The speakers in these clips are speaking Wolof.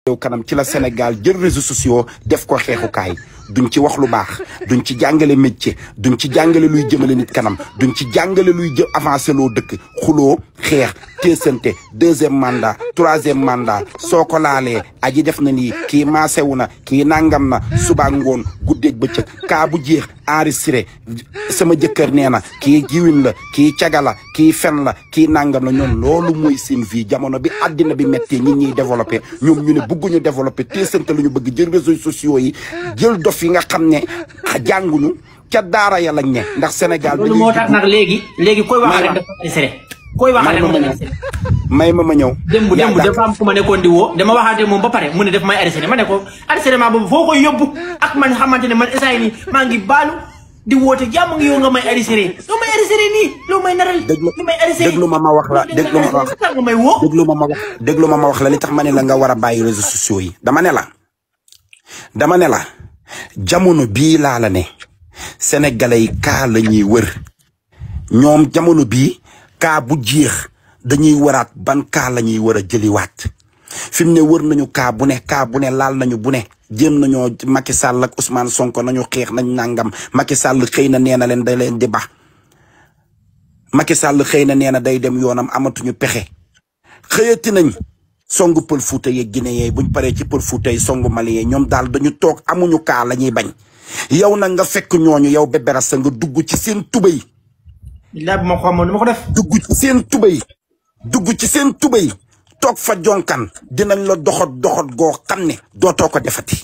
yow kanam ci la Sénégal jël réseaux sociaux def ko xeexukaay duñ ci wax lu baax duñ ci jàngale métier duñ ci jàngale luy jëmale nit kanam duñ ci jàngale luy jë avancé loo dëkk xuloo xeex teesante deuxième mandat troisième mandat soo ko laalee aji def na nii kii maasewu na kii nangam na suba ngoon guddeeg bëccëg kaa bu jeex enregistré sama jëkkër nee na kii jiwin la kii caga la kii fen la kii nangam la ñoom loolu mooy seen vie jamono bi àddina bi méttee nit ñiy développé ñoom ñu ne bëgguñu développé teesante la ñu bëgg jël réseaux sociaux yi jël dof yi nga xam ne jànguñu ca daara ya lañ ne ndax Sénégal loolu moo tax nag léegi léegi koy waxal rek dafa enregistré koy waxal rek dafa enregistré may ma ma ñëw démb démb dafa am ku ma nekkoon di woo dama waxaate moom ba pare mu ne def may enregistré ma ne ko enregistrement boobu foo koy yóbbu ak man xamante ne man instant nii maa ngi baalu di woote jàmm ngi yow nga may enregistré loo may enregistré nii loo may naral déglu li may enregistré déglu ma ma wax la déglu ma ma wax nga may woo déglu ma ma wax déglu ma ma wax la li tax ma ne la nga war a bàyyi réseaux sociaux yi dama ne la dama ne la jamono bii laa la ne sénégalais yi kaa la ñuy wër ñoom jamono bii kaa bu jeex dañuy waraat ban kaa la ñuy war a jëliwaat fi mu ne wër nañu kaa bu ne kaa bu ne laal nañu bu ne jéem nañoo Macky Sall ak Ousmane Sonko nañu xeex nañ nangam Macky Sall xëy na nee na leen da leen di ba Macky Sall xëy na nee na day dem yoonam amatuñu pexe xëyati nañ songu pël fuuta yeeg Guinée yee buñ paree ci pël fuuta yi songu Mali yee ñoom daal dañu toog amuñu kaa la ñuy bañ yow nag nga fekk ñooñu yow Bébé Rasta nga dugg ci seen tubay billaay bu ma xamoon du ma ko def dugg ci seen tubay dugg ci seen tubay toog fa jonkan dinañ la doxat doxat goo xam ne dootoo ko defati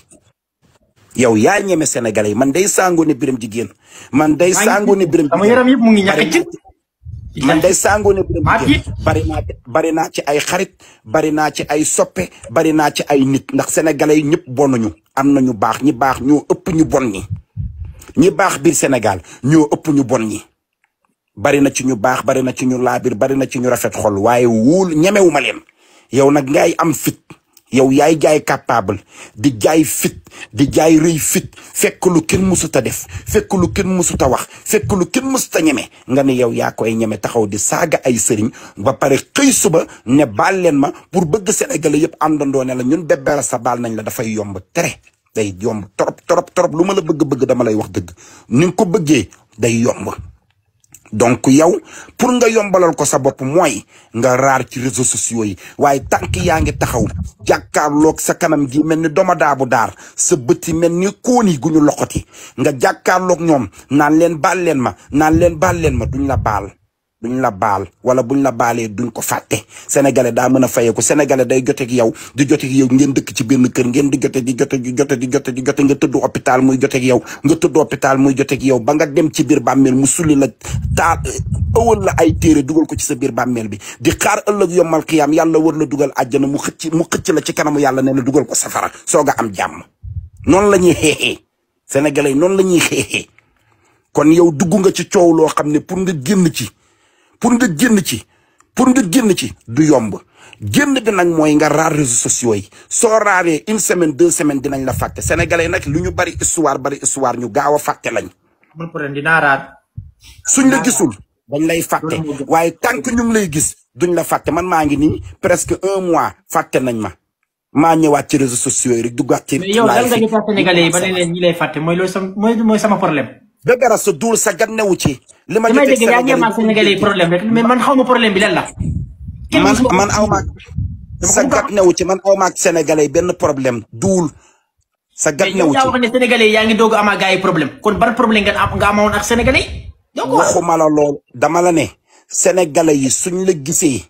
yow yaa ñeme sénégalais yi man day sàngoo ne biram jigéen man day sàngoo ne biram sama yaram yëpp mu ngi ñàkk ci man day sàngoo ne biram maa jigéen tiit. bari naa bari naa ci ay xarit bari naa ci ay soppe bari naa ci ay nit ndax sénégalais yi ñëpp bonuñu am na ñu baax ñi baax ñoo ëpp ñu bon ñi ñi baax biir Sénégal ñoo ëpp ñu bon ñi bari na ci ñu baax bari na ci ñu laabir bari na ci ñu rafet xol waaye wóol ñemewuma leen yow nag ngay am fit yow yaay jaay capable di jaay fit di jaay rëy fit fekk lu kenn mësut a def fekk lu kenn mësut a wax fekk lu kenn mësut a ñeme nga ne yow yaa koy ñeme taxaw di saaga ay sëriñ ba pare xëy suba ne baal leen ma pour bëgg Sénégalais yëpp àndandoo ne la ñun Bébé Rasta baal nañ la dafay yomb tere day yomb trop trop trop lu ma la bëgg-bëgg dama lay wax dëgg ni nga ko bëggee day yomb donc yow pour nga yombalal ko sa bopp mooy nga raar ci réseaux sociaux yi waaye tànk yaa ngi taxaw jàkkaarloog sa kanam gi mel ni doma daabu daar sa bët yi mel ni kóoni gu ñu loxoti nga jàkkaarloog ñoom naan leen baal leen ma naan leen baal leen ma duñ la baal duñ la baal wala buñ la baalee duñ ko fàtte sénégalais daa mën a fayeeku sénégalais day joteeg yow di joteeg yow ngeen dëkk ci benn kër ngeen di jote di jote di jote di jote di jote nga tëdd hôpital muy joteeg yow nga tëdd hôpital muy joteeg yow ba nga dem ci biir bàmmeel mu sulli la taal ëwal la ay téere dugal ko ci sa biir bàmmeel bi di xaar ëllëg yombal xiyaam yàlla war la dugal àjjana mu xëcc mu xëcc la ci kanamu yàlla ne la dugal ko safara soog a am jàmm noonu la ñuy xeexee sénégalais yi noonu la ñuy xeexee kon yow dugg nga ci coow loo xam ne pour nga génn ci pour nga génn ci pour nga génn ci du yomb génn bi nag mooy nga raar réseaux sociaux yi soo raaree une semaine deux semaines dinañ la fàtte sénégalais nag lu ñu bari histoire bari histoire ñu gaaw a fàtte lañ amul problème dinaa raar suñ la gisul dañ lay fàtte waaye tant que ñu ngi lay gis duñ la fàtte man maa ngi nii presque un mois fàtte nañ ma maa ñëwaat ci réseaux sociaux yi rek duggaat ci mais yow lan nga live jotee Sénégalais yi ba ne leen ñi lay fàtte mooy loolu sama mooy mooy sama problème Bébé Rasta duul sa gat newu ci li ma damay jotee dégg yaa ngi am ak Sénégalais yi problème rek mais man xaw ma problème bi lan la kenn man musuma- man aw maag sa gat newu ci man aw maag sénégalais benn problème duul sa gat mais yow newu yaa ci wax ne Sénégalais yi yaa ngi doog a am ak gars yi problème kon ban problème nga am nga amoon ak Sénégalais yi yow ko wax waxuma la lool dama la ne sénégalais yi suñ la gisee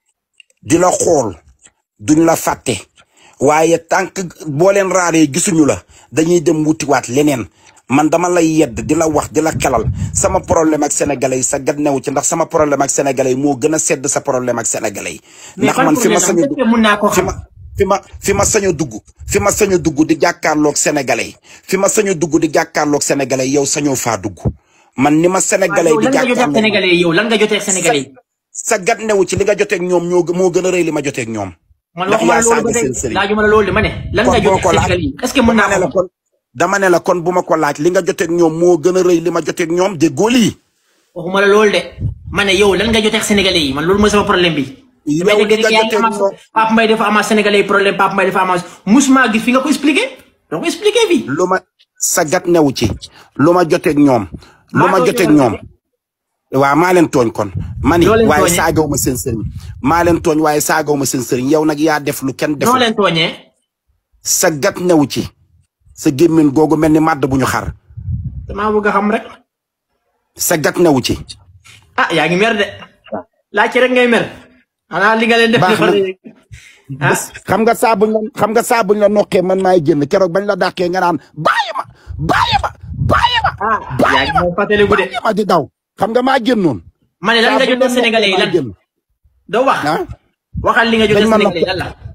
di la xool duñ la fàtte waaye tànk boo leen raaree gisuñu la dañuy dem wutiwaat leneen man dama lay yedd di la wax di la xelal sama problème ak sénégalais yi sa gat newu ci ndax sama problème ak sénégalais yi moo gën a sedd sa problème ak sénégalais yi mais ndax ban man fi ma problème sañu am mun naa ko fi xam ma fi ma fi ma sañ a dugg fi ma sañ a dugg di jàkkaarloog sénégalais yi fi ma sañ a dugg di jàkkaarloog sénégalais yi yow sañoo faa dugg man ni ma sénégalais yow yi di lan nga jotee ak jàkkaarloog Sénégalais yi yow lan nga jotee ak Sénégalais yi sa gat newu ci li nga joteeg ñoom ñoo gë- moo gën a rëy li ma joteeg ñoom. man ndax waxuma la yaa loolu ba saaga tey seen sëriñ. laajuma la loolu de ma ne lan kon nga boo jotee ko ak laaj Sénégalais yi est-ce que mën naa dama ne la ko kon dama ne la kon bu ma ko laaj li nga joteeg ñoom moo gën a rëy li ma joteeg ñoom déggoo lii. waxuma la loolu de ma ne yow lan nga jotee ak Sénégalais yi man loolu mooy sama problème bi yow mais li dégg nga yaa ngi jotee amaat ñoom Pape Mbaye dafa amaat sénégalais yi problème Pape Mbaye dafa amaat musuma gis fi nga ko expliqué doo ko expliqué fii. lu ma sa gat newu ci lu ma joteeg ñoom lu Maa ma tooñ joteeg yow ñoom waaw maa leen tooñ kon ma ni Noo leen waaye tooñee? saagaw ma seen sëriñ maa leen tooñ waaye saagaw ma seen sëriñ yow nag yaa def lu kenn noo deful leen tooñee. sa gat newu ci sa gémmiñ googu mel ni màdd bu ñu xar damaa bëgg a xam rek. sa gat newu ci ah yaa ngi mer de. laaj ci rek ngay mer. xanaa li nga leen def. Baax na. defal ah xam nga saa buñ la xam nga saa buñ la noqee man maay génn keroog bañ la dàqee nga naan bàyyi ma bàyyi ma bàyyi ma ah yaa ngi moom fàttaliku de. bàyyi ma di daw xam nga maa génnoon ma ne lan nga jotee sénégalais yi lan. doo wax. ah waxal li nga jotee dañ ma sénégalais yi noq lan la.